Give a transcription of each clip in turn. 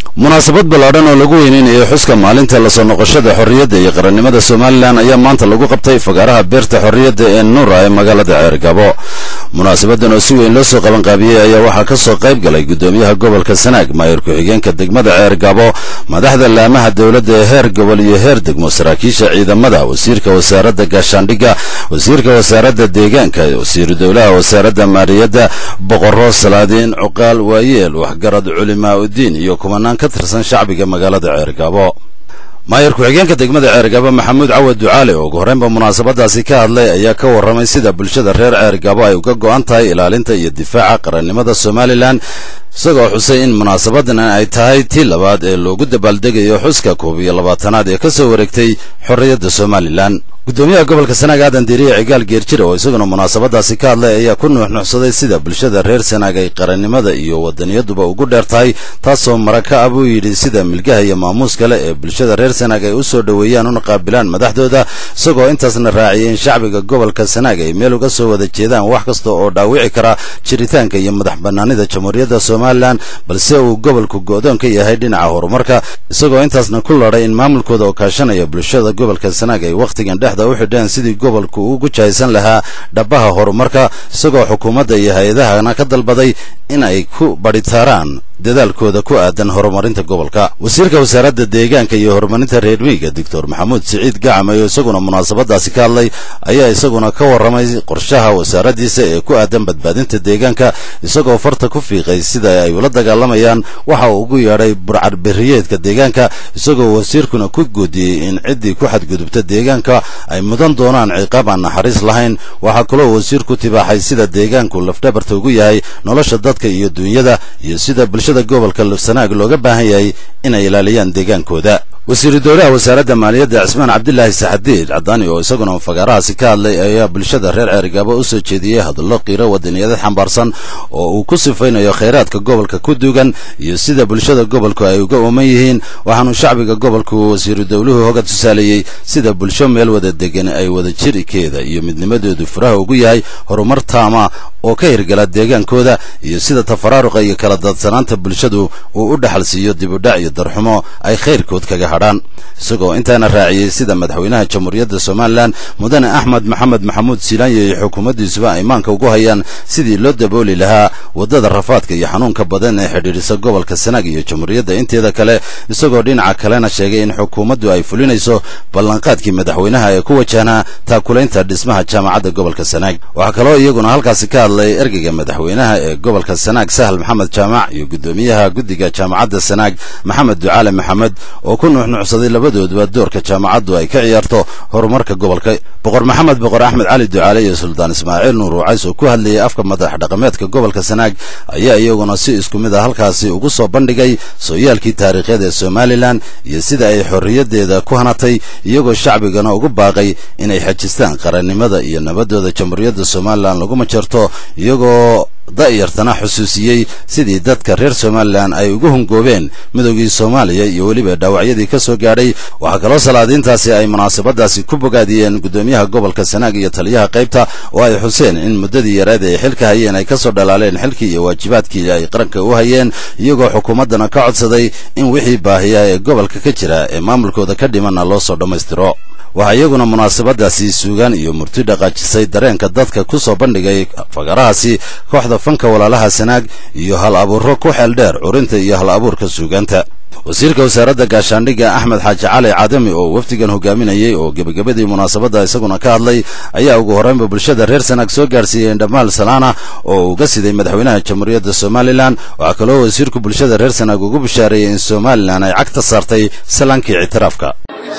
munaasabad ballaadhan oo lagu weyneynayo xuska maalinta lasoo noqoshada xorriyadda iyo qarannimada somalilan ayaa maanta lagu qabtay fagaaraha beerta xorriyadda ee nuura ee magaalada ceergabo munaasabadan oo si weyn loo soo qabanqaabiyey ayaa waxaa ka soo qayb galay guddoomiyaha gobolka sanaag maayir ku-xigeenka degmada ceergabo madaxda laamaha dowladda ee heer gobol iyo heer degmo saraakiisha ciidamada wasiirka wasaaradda gaashaandhigga wasiirka wasaaradda deegaanka wasiiru dowlaha wasaaradda maaliyadda boqorro salaadiin cuqaal waayeel waxgarad culimaa uddiin iyo kumanaan ka tirsan shacbiga magaalada ceergabo maayir ku-xigeenka degmada ceergabo maxamuud cawad ducaale oo ugu horreynba munaasabadaasi ka hadlay ayaa ka warramay sida bulshada reer ceergabo ay uga go'an tahay ilaalinta iyo difaaca qarannimada somalilan isagoo xusay in munaasabadan ay tahay tii labaad ee loogu dabaaldegayo xuska koob iyo labaatanaad ee ka soo wareegtay xorriyadda somalilan guddoomiyaha gobolka sanaag aadan diiriye cigaal geerjire oo isaguna munaasabadaasi ka hadlay ayaa ku nuuxnuuxsaday sida bulshada reer sanaag ay qarannimada iyo wadaniyaduba ugu dheer tahay taasoo mara ka ah buu yidhi sida milgaha iyo maamuus kale ee bulshada reer sanaag ay u soo dhoweeyaan una qaabilaan madaxdooda isagoo intaasna raaciyay in shacbiga gobolka sanaag ay meel uga soo wada jeedaan wax kasta oo dhaawici kara jiritaanka iyo madax bannaanida jamhuuriyadda somalilan balse uu gobolku go'doon ka yahay dhinaca horumarka isagoo intaasna ku ladhay in maamulkooda oo kaashanaya bulshada gobolka sanaag ay wakhtigan dhex u xidheen sidii gobolku ugu jahaysan lahaa dhabbaha horumarka isagoo xukuumadda iyo hay-adahana ka dalbaday in ay ku badhitaaraan dadaalkooda ku aadan horumarinta gobolka wasiirka wasaaradda deegaanka iyo horumarinta reer miyiga doctor maxamuud siciid gacamay oo isaguna munaasabadaasi ka hadlay ayaa isaguna ka warramay qorshaha wasaaraddiisa ee ku aadan badbaadinta deegaanka isagoo farta ku fiiqay sida ay ula dagaalamayaan waxa uu ugu yeedhay burcadberiyeedka deegaanka isagoo wasiirkuna ku guudiyey in ciddii ku xadgudubta deegaanka ay mudan doonaan ciqaab aan naxariis lahayn waxaa kaloo wasiirku tibaaxay sida deegaanku lafdhabarta ugu yahay nolosha dadka iyo duunyada iyo sida bulshada gobolka sanaag looga baahan yahay inay ilaaliyaan deegaankooda wasiiru dowlaha wasaaradda maaliyadda cismaan cabdilaahi saxadiid cadaani oo isaguna fagaarahaasi ka hadlay ayaa bulshada reer ceergabo u soo jeediyey hadallo qiiro wadaniyadad xambaarsan oo uu ku sifaynayo khayraadka gobolka ku dugan iyo sida bulshada gobolku ay uga ooman yihiin waxaanu shacbiga gobolku wasiiru dowluhu hoga tusaaleeyey sida bulsho meel wada degan ay wada jirikeeda iyo midnimadoodu furaha ugu yahay horumar taama oo ka hirgala deegaankooda iyo sida tafaraaruqa iyo kala daadsanaanta bulshadu uu u dhaxal siiyo dibudhac iyo darxumo ay khayrkood kaga hadhaan isagoo intaana raaciyey sida madaxweynaha jamhuuriyadda somalilan mudane axmed maxamed maxamuud silaanya iyo xukuumaddiisuba ay maanka ugu hayaan sidii loo dabooli lahaa waddada rafaadka iyo xanuunka badan ee xidhiidhisa gobolka sanaag iyo jamhuuriyadda inteeda kale isagoo dhinaca kalena sheegay in xukuumaddu ay fulinayso ballanqaadkii madaxweynaha ee ku wajahnaa taakulaynta dhismaha jaamacadda gobolka sanaag waxaa kaloo iyaguna halkaasi ka hadlay ergeyga madaxweynaha ee gobolka sanaag sahal maxamed jaamac iyo guddoomiyaha guddiga jaamacadda sanaag maxamed ducaale maxamed oo ku nuuxnuucsaday labadooduba doorka jaamacaddu ay ka ciyaarto horumarka gobolka boqor maxamed boqor axmed cali ducaale iyo suldaan ismaaciil nuur wacays oo ku hadlayay afka madax dhaqameedka gobolka sanaag ayaa iyaguna si isku mid a halkaasi ugu soo bandhigay sooyaalkii taariikheed ee somalilan iyo sida ay xorriyaddeeda ku hanatay iyagoo shacbigana ugu baaqay inay xajistaan qarannimada iyo nabadooda jamhuuriyadda somalilan lagu majarto iyagoo da'yartana xusuusiyey sidii dadka reer somalilan ay ugu hungoobeen midoogii soomaaliya iyo weliba dhaawacyadii ka soo gaadhay waxaa kaloo salaadiintaasi ay munaasabadaasi ku bogaadiyeen guddoomiyaha gobolka sanaag iyo taliyaha qaybta oo ay xuseen in muddadii yareed ay xilka hayeen ay ka soo dhalaaleen xilkii iyo waajibaadkii ay qaranka u hayeen iyagoo xukuumaddana ka codsaday in wixii baahiya ee gobolka ka jira ee maamulkooda ka dhimanna loo soo dhammaystiro waxaa iyaguna munaasabadaasi suugaan iyo murti dhaqaajisay dareenka dadka ku soo bandhigay fagarahaasi kooxda fanka walaalaha sanaag iyo hal abuuro ku xeel dheer curinta iyo hal abuurka suugaanta wasiirka wasaaradda gaashaandhigga axmed xaaji cali cadami oo wafdigan hogaaminayey oo gebagabadii munaasabadda isaguna ka hadlay ayaa ugu horreynba bulshada reer sanaag soo gaarsiiyeen dhammaal salaana oo uga siday madaxweynaha jamhuuriyadda somalilan waxaa kaloo wasiirku bulshada reer sanaag ugu bishaareeyey in somalilan ay cagta saartay salaankii ictiraafka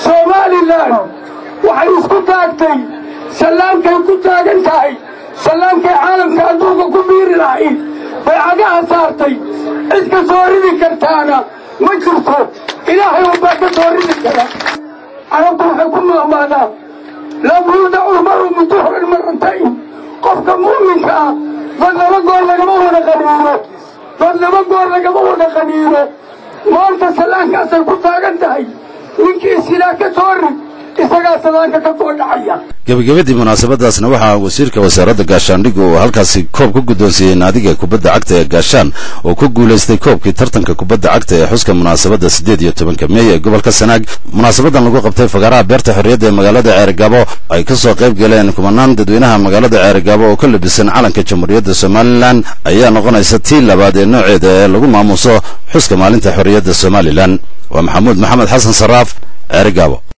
waxay isku taagtay sallaankay ku taagan tahay sallaankay caalamka adduunka ku biiri lahayd bay cagaha saartay cid ka soo ridi kartaana ma jirto ilaahay unbaa ka soo ridi kara carabtu waxay ku maamaadaa lam yuudacu lmaru min duxrin maratayn qofka mu'minka ah dad laba goor lagama wada qaniino dad laba goor lagama wada qaniino maanta sallaankaasay ku taagan tahay ninkii silaa ka soo rid isagaa salaanka ka soo dhacaya gebagabadii munaasabadaasna waxaa wasiirka wasaaradda gaashaandhigga uu halkaasi koob ku guddoonsiiyey naadiga kubadda cagta ee gaashaan oo ku guulaystay koobkii tartanka kubadda cagta ee xuska munaasabadda siddeed iyo tobanka meey ee gobolka sanaag munaasabadan lagu qabtay fagaaraha beerta xorriyadda ee magaalada ceerigabo ay ka soo qayb galeen kumanaan dadweynaha magaalada ceerigabo oo ka labisan calanka jamhuuriyadda somalilan ayaa noqonaysa tii labaad ee nooceeda ee lagu maamuuso xuska maalinta xorriyadda somalilan waa maxamuud maxamed xasan saraaf ceerigabo